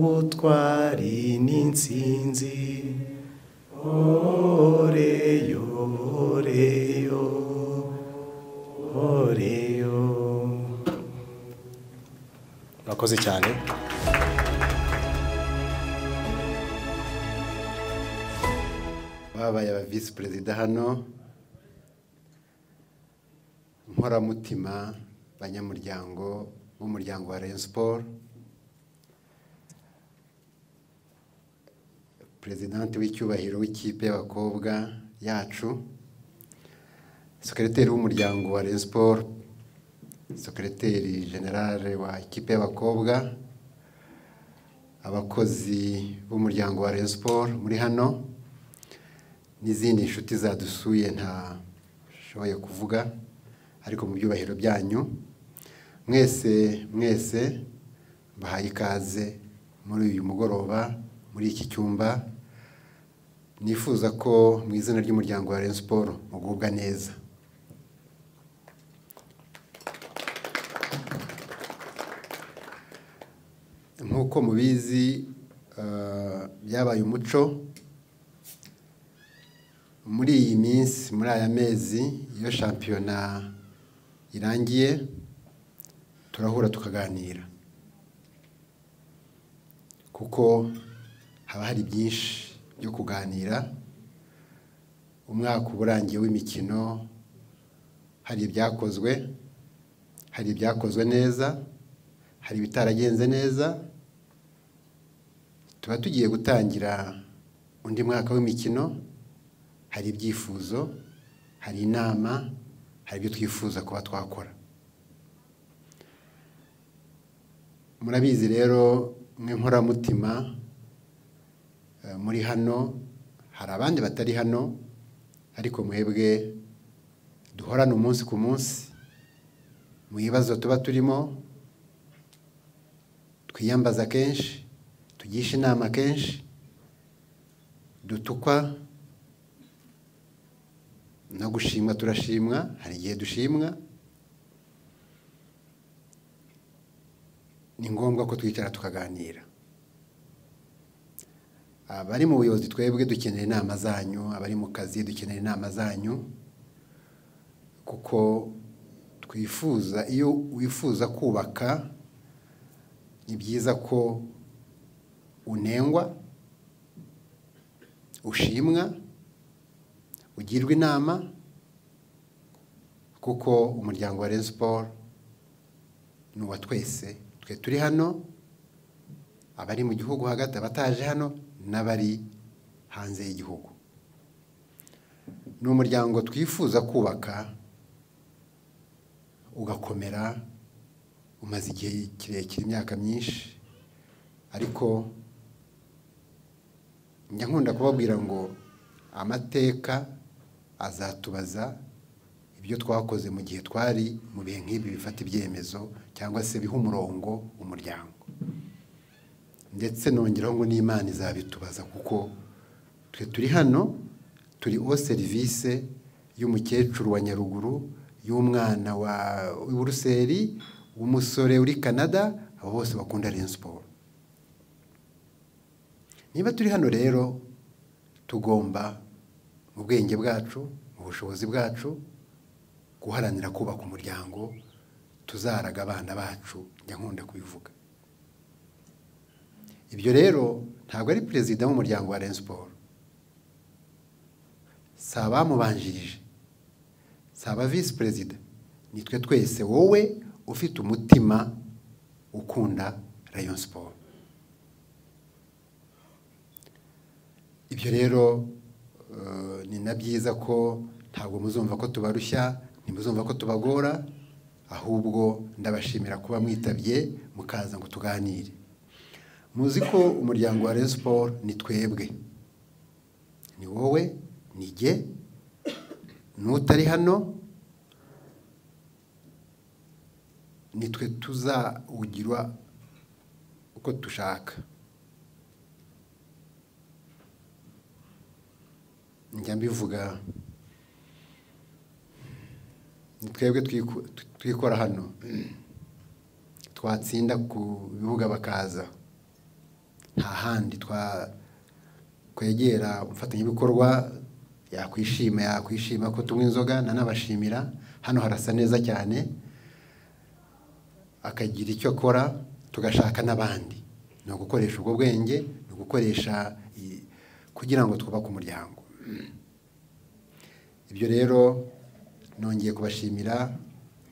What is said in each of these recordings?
n'ubutwari n'insinzi oreyo oreyo oreyo murakoze cyane babaye aba visi perezida hano nkoramutima banyamuryango b'umuryango wa rayon siporo perezidanti w'icyubahiro w'ikipe y'abakobwa yacu sekereteri w'umuryango wa rayon siporo sekereteri generale wa ikipe y'abakobwa abakozi b'umuryango wa rayon siporo muri hano n'izindi nshuti zadusuye ntashoboye kuvuga ariko mu byubahiro byanyu mwese mwese mbahaye ikaze muri uyu mugoroba muri iki cyumba nifuza ko mu izina ry'umuryango wa Rayon Sport mugubwa neza nk'uko mubizi eh, byabaye umuco muri iyi minsi muri aya mezi iyo shampiyona irangiye turahura tukaganira kuko haba hari byinshi byo kuganira umwaka uba urangiye w'imikino hari ibyakozwe hari ibyakozwe neza hari ibitaragenze neza tuba tugiye gutangira undi mwaka w'imikino hari ibyifuzo hari inama hari ibyo twifuza kuba twakora murabizi rero nk'inkoramutima eh, muri hano hari abandi batari hano ariko mwebwe duhorana umunsi ku munsi mu bibazo tuba turimo twiyambaza kenshi tugisha inama kenshi dutukwa no gushimwa turashimwa hari igihe dushimwa ni ngombwa ko twicara tukaganira abari mu buyobozi twebwe dukenera inama zanyu abari mu kazi dukenera inama zanyu kuko twifuza iyo wifuza kubaka ni byiza ko unengwa ushimwa ugirwa inama kuko umuryango wa Rayon Sports ni uwa twese twe turi hano abari mu gihugu hagati abataje hano n'abari hanze y'igihugu ni umuryango twifuza kubaka ugakomera umaze igihe kirekire imyaka myinshi ariko njya nkunda kubabwira ngo amateka azatubaza ibyo twakoze mu gihe twari mu bihe nk'ibi bifata ibyemezo cyangwa se biha umurongo umuryango ndetse nongeraho ngo n'imana izabitubaza kuko twe turi hano turi o serivisi y'umukecuru wa nyaruguru y'umwana wa buruseli w'umusore uri canada abo bose bakunda Rayon siporo niba turi hano rero tugomba mu bwenge bwacu mu bushobozi bwacu guharanira kubaka umuryango tuzaraga abana bacu njya nkunda kubivuga ibyo rero ntabwo ari perezida w'umuryango wa Rayon Sport si abamubanjirije si aba visi perezida nitwe twese wowe ufite umutima ukunda Rayon Sport ibyo rero ni na byiza ko ntabwo muzumva ko tubarushya ntimuzumva ko tubagora ahubwo ndabashimira kuba mwitabye mukaza ngo tuganire muzi ko umuryango wa Rayon Sport ni twebwe ni wowe ni jye n'utari hano nitwe tuzawugirwa uko dushaka njya mbivuga ni twebwe twikora hano twatsinda ku bibuga bakaza nta handi twa twegera umufatanyabikorwa yakwishima yakwishima ko tunywa inzoga nanabashimira hano harasa neza cyane akagira icyo akora tugashaka n'abandi ni ugukoresha ubwo bwenge ni ugukoresha i- kugira ngo twubake umuryango ibyo rero nongeye kubashimira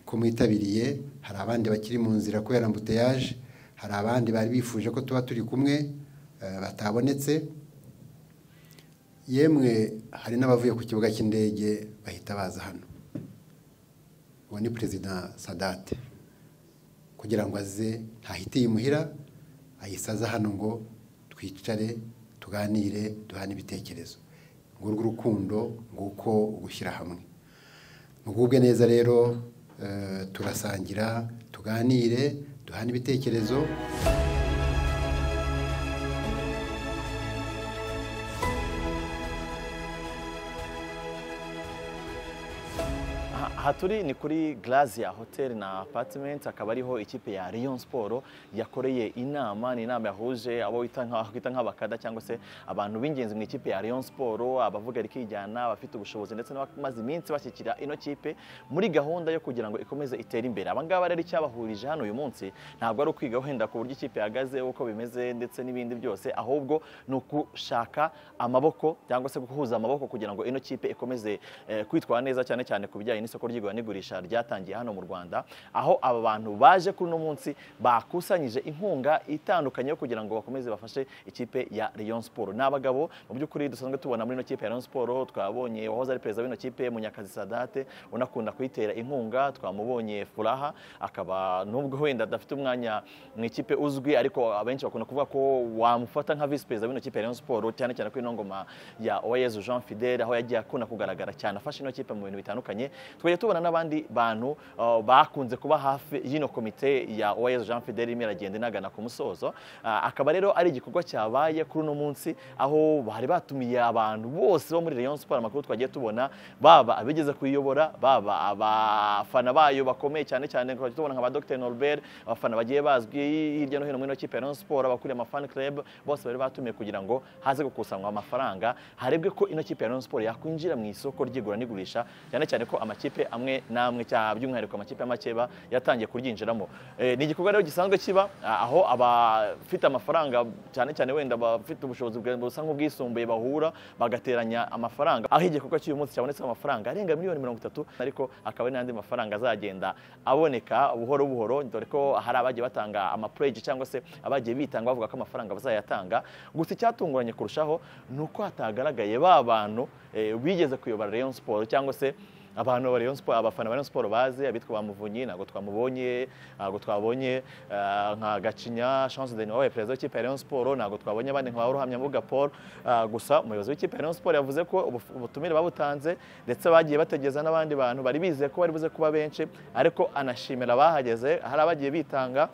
ko mwitabiriye hari abandi bakiri mu nzira kubera mbuteyaje hari abandi bari bifuje ko tuba turi kumwe eh, batabonetse yemwe hari n'abavuye ku kibuga cy'indege bahita baza hano uwo ni perezida sadate kugira ngo aze ntahite yimuhira ayisaza hano ngo twicare tuganire duhane ibitekerezo ngurwo urukundo nguko ugushyira hamwe mugubwe neza rero eh, turasangira tuganire duhane ibitekerezo Aha aha turi ni kuri Grazia Hotel na Apartment akaba ariho ikipe ya Rayon Sport yakoreye inama ni inama yahuje abo bita nka- aho bita nk'abakada cyangwa se abantu b'ingenzi mu ikipe ya Rayon Sport abavuga rikijyana abafite ubushobozi ndetse n'abamaze iminsi bashyikira ino kipe muri gahunda yo kugira ngo ikomeze itere imbere aba ngaba rero icyabahurije hano uyu munsi ntabwo ari ukwiga wenda ku buryo ikipe ihagaze uko bimeze ndetse n'ibindi byose ahubwo ni ugushaka amaboko cyangwa se guhuza amaboko kugira ngo ino kipe ikomeze eh, kwitwara neza cyane cyane ku bijyanye n'isoko ry'igura n'igurisha ryatangiye hano mu Rwanda aho aba bantu baje kuri uno munsi bakusanyije inkunga itandukanye yo kugira ngo bakomeze bafashe ikipe ya Rayon Sport ni abagabo mu by'ukuri dusanzwe tubona muri ino kipe ya Rayon Sport twabonye wahoze ari perezida w'ino kipe Munyakazi Sadate unakunda kuyitera inkunga twamubonye Furaha akaba nubwo wenda adafite umwanya mu ikipe uzwi ariko abenshi bakunda kuvuga ko wamufata nka visi perezida w'ino kipe ya Rayon Sport cyane cyane kuri ino ngoma ya Oyezu Jean Fidele aho yagiye akunda kugaragara cyane afasha ino kipe mu bintu bitandukanye twajya tubona n'abandi bantu uh, bakunze kuba hafi y'ino komite ya Oyezu Jean Fidele irimo iragenda inagana ku musozo Uh, akaba rero ari igikorwa cyabaye kuri uno munsi aho bari batumiye abantu bose bo muri Rayon Sport amakuru twagiye tubona baba abigeze kuyiyobora baba abafana bayo bakomeye cyane cyane twajya tubona nka ba Dr Norbert abafana bagiye bazwi hirya no hino muri ino kipe ya Rayon Sport abakuriye ama fan club bose bari batumiye kugira ngo haze gukusanywa amafaranga harebwe ko ino kipe ya Rayon Sport yakwinjira mu isoko ry'igura n'igurisha cyane cyane ko amakipe amwe n'amwe cya by'umwihariko amakipe y'amakeba yatangiye kuryinjiramo Eh, ni igikorwa rero gisanzwe kiba ah, aho abafite amafaranga cyane cyane wenda abafite ubushobozi bwa- busa nk'ubwisumbuye bahura bagateranya amafaranga aho igikorwa cy'uyu munsi cyabonetse amafaranga arenga miliyoni mirongo itatu ariko akaba ari n'andi mafaranga azagenda aboneka buhoro buhoro dore ko hari abagiye batanga amapureji cyangwa se abagiye bitanga bavuga ko amafaranga bazayatanga gusa icyatunguranye kurushaho ni uko hatagaragaye ba bantu eh, bigeze kuyobora Rayon Sport cyangwa se abantu ba Rayon Sport abafana ba Rayon Sport bazi abitwa ba Muvunyi ntabwo twamubonye ntabwo twabonye eh, nka Gacinya Chance de Noël perezida w'ikipe ya Rayon Sport ntabwo twabonye abandi nka Ruhamya Mbuga Paul eh, gusa umuyobozi w'ikipe ya Rayon Sport yavuze ko ubuf- ubutumire babutanze ndetse bagiye bategeza n'abandi bantu bari bizeye ko bari buze kuba benshi ariko anashimira abahageze hari abagiye bitanga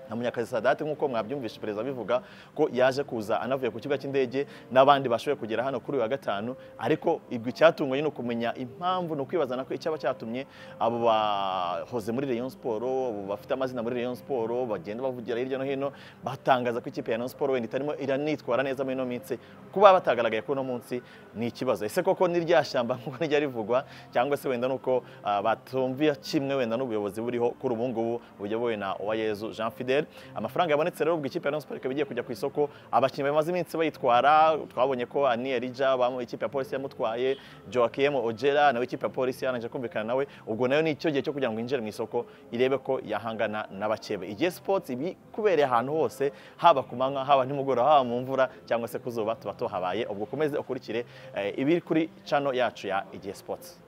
na Munyakazi Sadate nk'uko mwabyumvishe perezida bivuga ko yaje kuza anavuye ku kibuga cy'indege n'abandi bashoboye kugera hano kuri uyu wa gatanu ariko ibyo icyatunganye ni ukumenya impamvu ni ukwibaza nako icyaba cyatumye abo bahoze muri Rayon Sport abo bafite amazina muri Rayon Sport bagenda bavugira hirya no hino batangaza ko ikipe ya Rayon Sport wenda itarimo iranitwara neza muri ino minsi kuba batagaragaye kuri uno munsi ni ikibazo ese koko ni rya shyamba nk'uko niryo rivugwa cyangwa se wenda nuko ah, batumviye kimwe wenda n'ubuyobozi buriho kuri ubu ngubu buyobowe na Uwayezu Jean Fidel amafaranga yabonetse rero ubwo ikipe ya Rayon Sport ikaba igiye kujya ku isoko abakinnyi bamaze iminsi bayitwara twabonye ko Ani Elija bamu ikipe ya polisi yamutwaye Joaquim Ojera nawe ikipe ya polisi yarangije kumvikana nawe ubwo nayo ni icyo gihe cyo kugira ngo yinjire mu isoko irebe ko yahangana n'abakebe igihe sports ibi kubereye ahantu hose haba ku manywa haba nimugoroba haba mu mvura cyangwa se ku zuba tuba tuhabaye ubwo ukomeze ukurikire eh, ibiri kuri channel yacu ya igihe sports